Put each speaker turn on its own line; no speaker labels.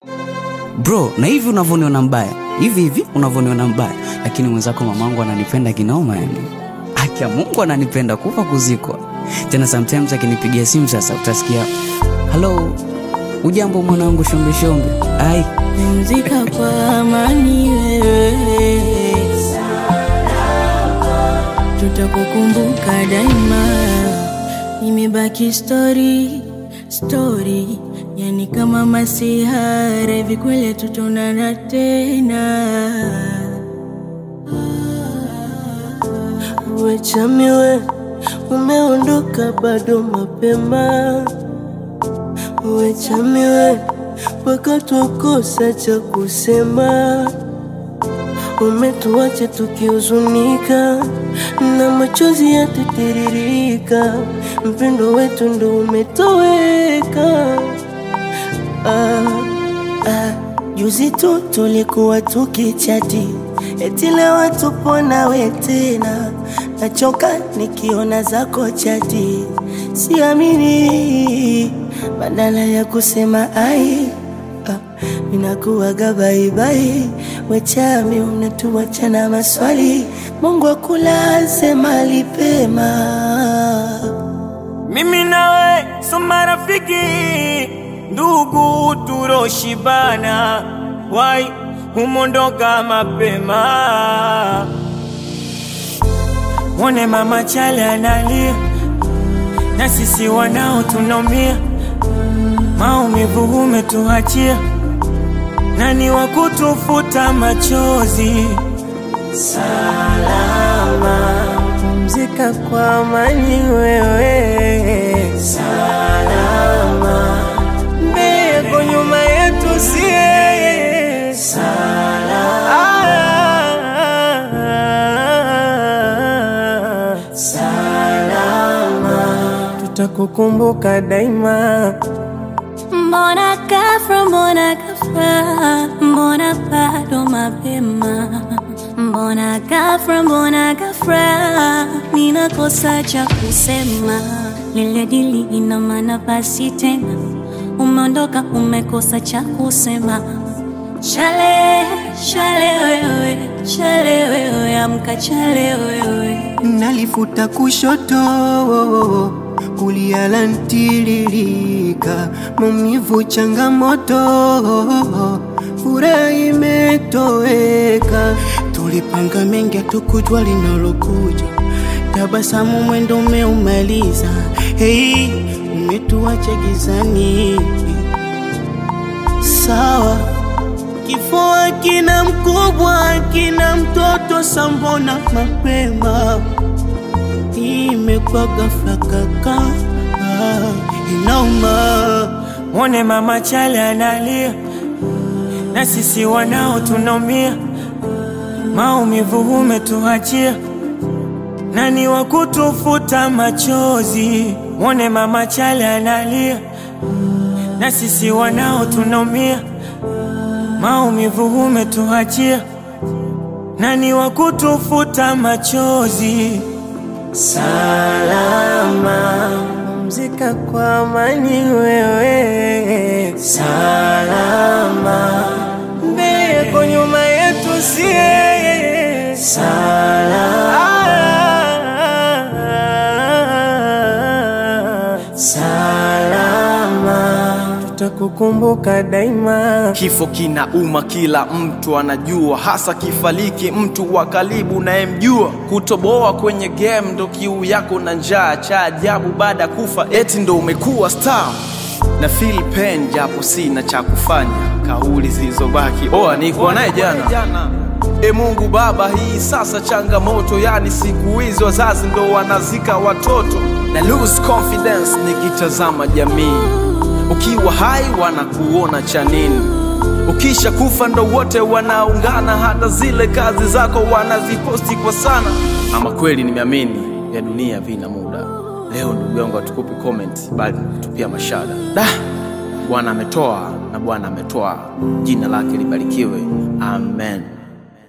bro na hivi unavyoniona mbaya hivi hivi unavyoniona mbaya lakini mwenzako mamangu ananipenda kinoma yani haki ya mungu ananipenda kufa kuzikwa tena sometimes akinipigia simu sasa utasikia halo ujambo mwanangu shombe shombe ai
Pumzika kwa amani wewe, tutakukumbuka daima. Imebaki story story, yani kama masihara hivi, kweli tutaonana tena.
Wechamiwe, umeondoka bado mapema. Wechamiwe, mpaka twakosa cha kusema. Umetuacha tukihuzunika na machozi yatitiririka, mpendo wetu ndo umetoweka. Ah, ah, juzi tu tulikuwa tukichati, eti leo tupo nawe tena. Nachoka nikiona zako chati, siamini. Badala ya kusema ai, ah, minakuwaga baibai. Wechami unatuacha na maswali, Mungu akulaze mahali pema.
Mimi nawe so marafiki, ndugu turoshibana, wai humondoka mapema. Mwone mama chale analia, na sisi wanao tunaumia, maumivu umetuachia, nani wa kutufuta machozi?
Pumzika kwa amani wewe, salama. Mbele yako nyuma yetu sie, salama. Salama, tutakukumbuka daima.
Mbona ghafla, mbona ghafla, mbona bado mapema? Mbona ghafla, mbona ghafla, ninakosa cha kusema. Lile dili ina maana basi tena, umeondoka, umekosa cha kusema. Chale, chale wewe, chale wewe, amka chale wewe.
nalifuta kushoto kulia lantiririka maumivu changamoto furaha imetoweka tulipanga mengi hatukujua linalokuja tabasamu mwendo umeumaliza hei umetuacha gizani sawa Kifua kina mkubwa kina mtoto sambona mapema imekwa ghafla kaka ah, inauma
Mwone mama chale analia, na sisi wanao tunaumia, maumivu umetuachia, nani wa kutufuta machozi? Mwone mama chale analia, na sisi wanao tunaumia, maumivu umetuachia, nani wa kutufuta machozi?
salama pumzika kwa amani wewe salama mbele yako nyuma yetu sie salama salama tutakukumbuka daima
Kifo kinauma, kila mtu anajua, hasa kifariki mtu wa karibu unayemjua. Kutoboa kwenye game ndo kiu yako na njaa, cha ajabu baada ya kufa eti ndo umekuwa star. Na feel pain japo sina cha kufanya, kauli zilizobaki oa nikuwa naye jana. E Mungu Baba, hii sasa changamoto, yani siku hizi wazazi ndo wanazika watoto na lose confidence nikitazama jamii ukiwa hai wanakuona cha nini? Ukisha kufa ndo wote wanaungana, hata zile kazi zako wanaziposti kwa sana. Ama kweli nimeamini vya dunia vina muda. Leo ndugu yangu hatukupi comment, bali tupia mashada. Da, Bwana ametoa na Bwana ametoa, jina lake libarikiwe, amen.